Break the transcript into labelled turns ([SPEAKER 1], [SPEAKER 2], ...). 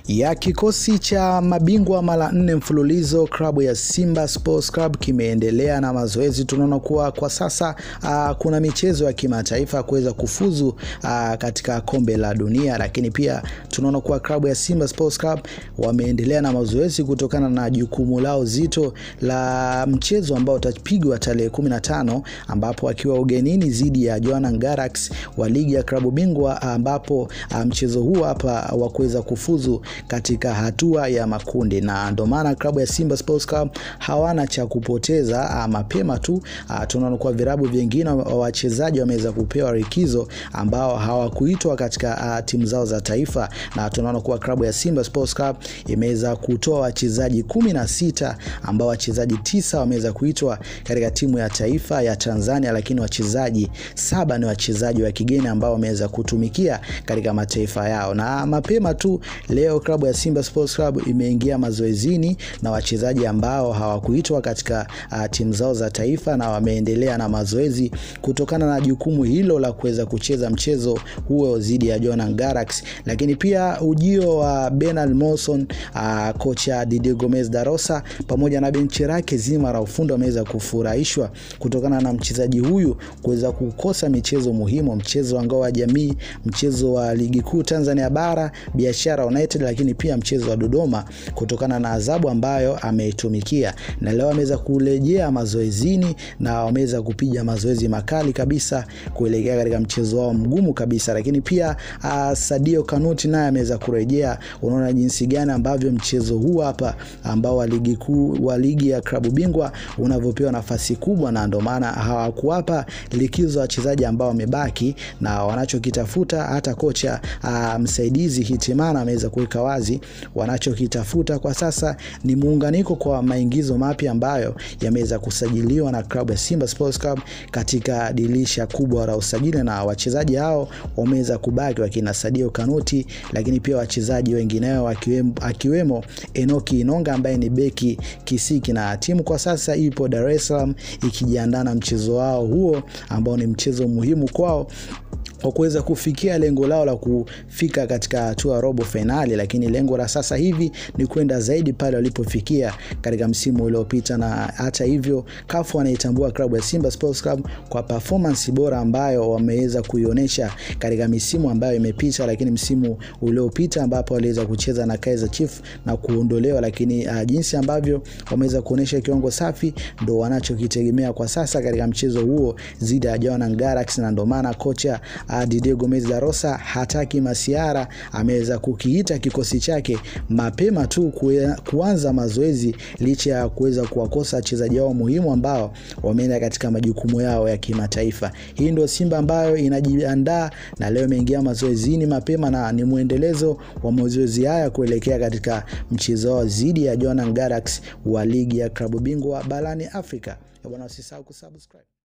[SPEAKER 1] ya kikosi cha mabingwa mara nne mfululizo klabu ya Simba Sports Club kimeendelea na mazoezi. Tunaona kuwa kwa sasa uh, kuna michezo ya kimataifa kuweza kufuzu uh, katika kombe la dunia, lakini pia tunaona kuwa klabu ya Simba Sports Club wameendelea na mazoezi kutokana na jukumu lao zito la mchezo ambao utapigwa tarehe 15 ambapo akiwa ugenini dhidi ya Jwaneng Galaxy wa ligi ya klabu bingwa ambapo uh, mchezo huu hapa wa kuweza kufuzu katika hatua ya makundi, na ndio maana klabu ya Simba Sports Club hawana cha kupoteza. Mapema tu tunaona kwa virabu vingine wachezaji wameweza kupewa likizo ambao hawakuitwa katika timu zao za taifa, na tunaona kuwa klabu ya Simba Sports Club imeweza kutoa wachezaji kumi na sita ambao wachezaji tisa wameweza kuitwa katika timu ya taifa ya Tanzania, lakini wachezaji saba ni wachezaji wa kigeni ambao wameweza kutumikia katika mataifa yao. Na mapema tu leo klabu ya Simba Sports Club imeingia mazoezini na wachezaji ambao hawakuitwa katika uh, timu zao za taifa na wameendelea na mazoezi kutokana na jukumu hilo la kuweza kucheza mchezo huo dhidi ya Jwaneng Galaxy. Lakini pia ujio wa Bernard Morrison, uh, kocha Didier Gomez da Rosa pamoja na benchi lake zima la ufundi wameweza kufurahishwa kutokana na mchezaji huyu kuweza kukosa michezo muhimu, mchezo wa ngao ya jamii, mchezo wa ligi kuu Tanzania bara, Biashara United, lakini pia mchezo wa Dodoma kutokana na adhabu ambayo ameitumikia, na leo ameweza kurejea mazoezini na wameweza kupiga mazoezi makali kabisa kuelekea katika mchezo wao mgumu kabisa. Lakini pia uh, Sadio Kanuti naye ameweza kurejea. Unaona jinsi gani ambavyo mchezo huu hapa ambao wa ligi kuu wa ligi ya klabu bingwa unavyopewa nafasi kubwa, na ndio maana hawakuwapa likizo wachezaji ambao wamebaki na wanachokitafuta hata kocha uh, msaidizi Hitimana ameweza kuweka wazi wanachokitafuta kwa sasa ni muunganiko kwa maingizo mapya ambayo yameweza kusajiliwa na klabu ya Simba Sports Club katika dirisha kubwa la usajili, na wachezaji hao wameweza kubaki wakina Sadio Kanuti, lakini pia wachezaji wengineo akiwemo, akiwemo Enoki Inonga ambaye ni beki kisiki, na timu kwa sasa ipo Dar es Salaam ikijiandaa na mchezo wao huo ambao ni mchezo muhimu kwao kwa kuweza kufikia lengo lao la kufika katika hatua ya robo fainali, lakini lengo la sasa hivi ni kwenda zaidi pale walipofikia katika msimu uliopita. Na hata hivyo, CAF wanaitambua klabu ya Simba Sports Club kwa performance bora ambayo wameweza kuionyesha katika misimu ambayo imepita, lakini msimu uliopita ambapo waliweza kucheza na Kaizer Chiefs na kuondolewa, lakini uh, jinsi ambavyo wameweza kuonyesha kiwango safi ndo wanachokitegemea kwa sasa katika mchezo huo dhidi ya Jwaneng Galaxy, na ndo maana kocha Didier Gomez da Rosa hataki masiara, ameweza kukiita kikosi chake mapema tu kuanza mazoezi licha ya kuweza kuwakosa wachezaji wao muhimu ambao wameenda katika majukumu yao ya kimataifa. Hii ndio Simba ambayo inajiandaa na leo imeingia mazoezini mapema na ni mwendelezo wa mazoezi haya kuelekea katika mchezo wao dhidi ya Jwaneng Galaxy wa ligi ya klabu bingwa barani Afrika. Bwana, usisahau kusubscribe.